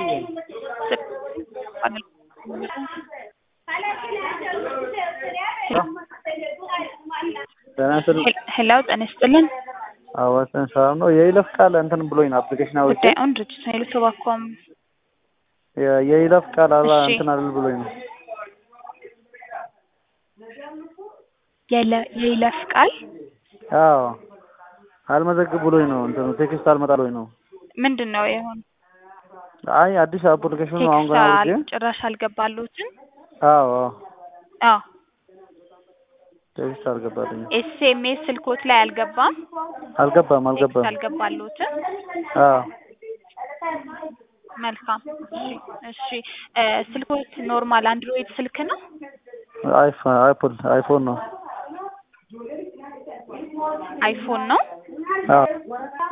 ሄሎ ጤና ይስጥልን። አዋሰን ሰላም ነው። የይለፍ ቃል እንትን ብሎኝ ነው አፕሊኬሽን አውርቼ ጉዳዩን ድርጅት ኃይሉ ተባኳም የ- የይለፍ ቃል አላ እሺ። እንትን አልል ብሎኝ ነው። የለ- የይለፍ ቃል አዎ አልመዘግብ ብሎኝ ነው። እንትኑ ቴክስት አልመጣ ብሎኝ ነው። ምንድን ነው የሆነ አይ አዲስ አፕሊኬሽኑ አሁን ቴክስት ገና አል- አውርጄ ጭራሽ አልገባሉትም? አዎ አዎ አዎ ቴክስት አልገባልኝም። ኤስኤምኤስ ስልኮት ላይ አልገባም? አልገባም ቴክስት አልገባም። አልገባሉትም? አዎ መልካም እሺ እሺ እ ስልኮት ኖርማል አንድሮይድ ስልክ ነው? አይፎን አይፖል አይፎን ነው። አይፎን ነው? አዎ